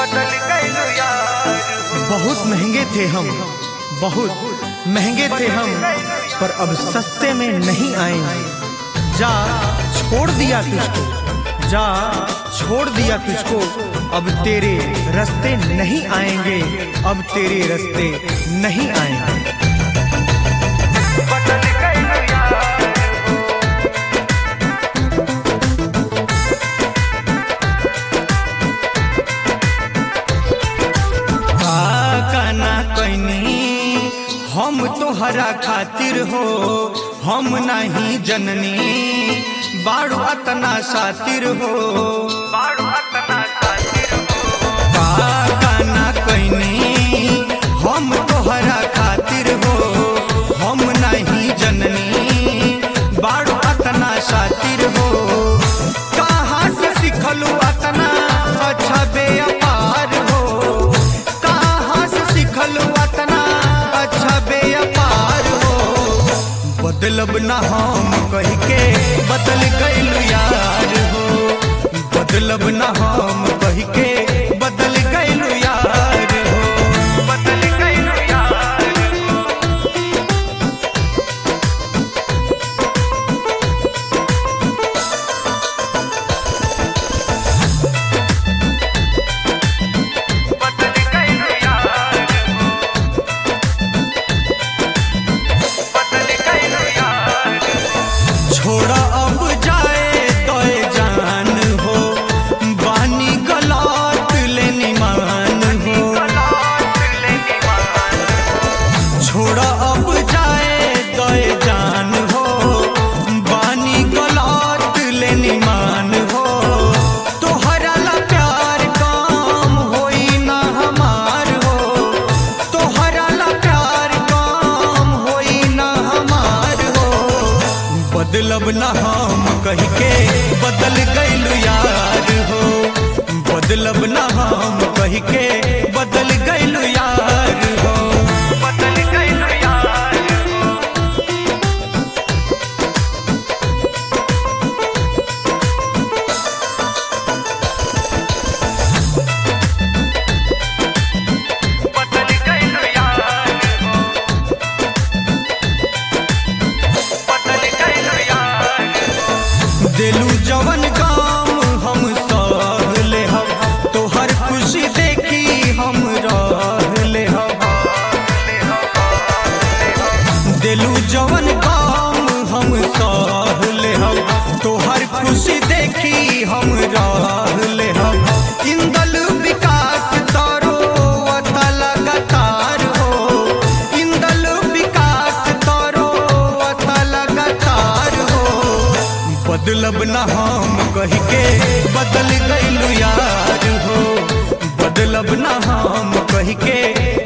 बदल गइलू यार बहुत महंगे थे हम बहुत महंगे थे हम पर अब सस्ते में नहीं आएंगे जा छोड़ दिया तुझको जा छोड़ दिया तुझको अब तेरे रास्ते नहीं आएंगे अब तेरे रास्ते नहीं आएंगे बदल गइलू यार का ना कैनी हम तोहरा खातिर हो हम नहीं जननी बाड़ू अतना सातिर हो बाड़ू अतना सातिर हो का ना कैनी हम तोहरा खातिर हो हम नहीं जननी बाड़ू अतना सातिर हो कहाँ से सिखलू अतना अच्छा व्यापार हो कहाँ से सिखलू अतना अच्छा व्यापार हो बदलब ना हम कह के बदल गइलू यार हो बदलब ना हम कह के बदल गइलू यार हो बदल गइलू यार बदल गइलू यार बदल गइलू यार छोड़ा अब जाए तोय जान हो बानी गलात लेनी मान हो छोड़ा अब जाए तोय जान हो बानी गलात लेनी मान हो तोहरा ला प्यार काम होई ना हमार हो तोहरा ला प्यार काम होई ना हमार हो बदलब ना हम कह के बदल गइलू यार हो बदलब ना हम कह के बदल गइलू यार हो बदल गइलू यार बदल गइलू यार बदल गइलू यार दिलू जवन काम हम सह ले हम तोहर खुशी देखी हम रह ले हम दिलू जवन काम हम सह ले हम तोहर खुशी देखी हम रह ले हम इंदल विकास तारो अता लगातार हो इंदल विकास तारो अता लगातार हो बदलब ना हम कह के बदल गइलू यार हो बदलब ना हम कह के